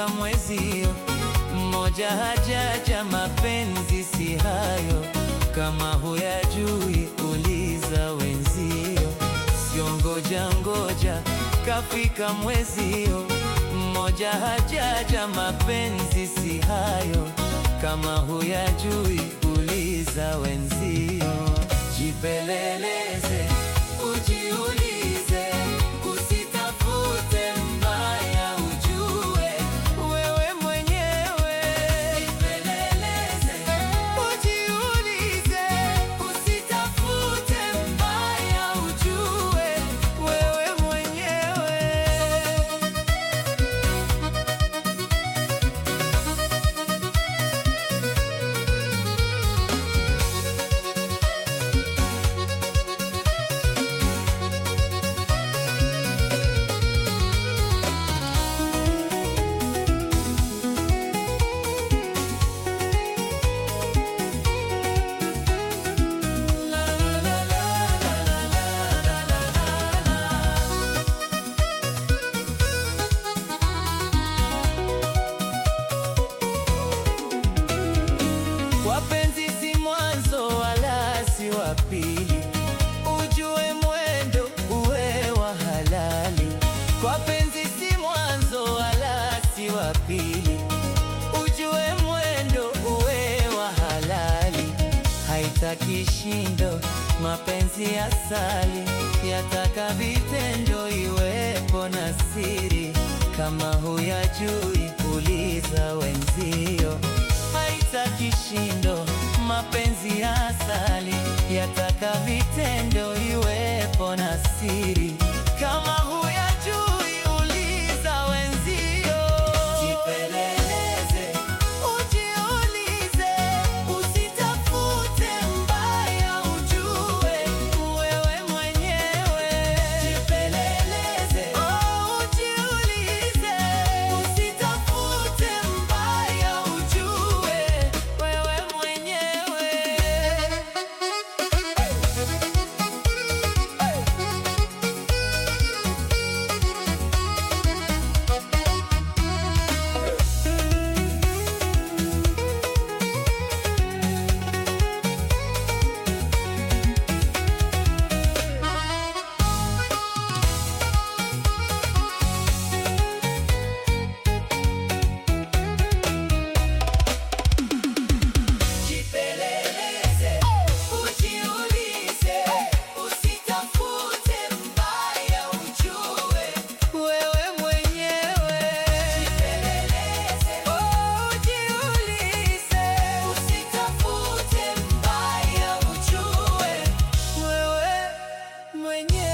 kafika mwezio, mmoja hajaja, mapenzi si hayo. Kama huyajui uliza wenzio, sio ngoja ngoja, kafika mwezio, mmoja hajaja, mapenzi si hayo. Kama huyajui uliza wenzio, jipeleleze, ujiulize, usitafute mbaya, ujue wewe mwenyewe. Jipeleleze, ujiulize, usitafute mbaya, ujue wewe mwenyewe. Wapenzi si mwanzo wala si wa pili, ujue mwendo uwe wa halali. Wapenzi si mwanzo wala si wa pili, ujue mwendo uwe wa halali. Haitaki shindo, mapenzi asali, yataka vitendo, iwepo na siri. Kama huyajui uliza wenzio haitaki shindo, mapenzi ya asali yataka vitendo, iwepo na siri. Kama huyajui uliza wenzio, jipeleleze, ujiulize, usitafute mbaya, ujue wewe mwenyewe. Jipeleleze, oh, ujiulize, usitafute mbaya, ujue wewe mwenyewe. Jipeleleze, ujiulize, usitafute mbaya, ujue wewe mwenyewe. Jipeleleze, ujiulize, usitafute mbaya, ujue wewe mwenyewe.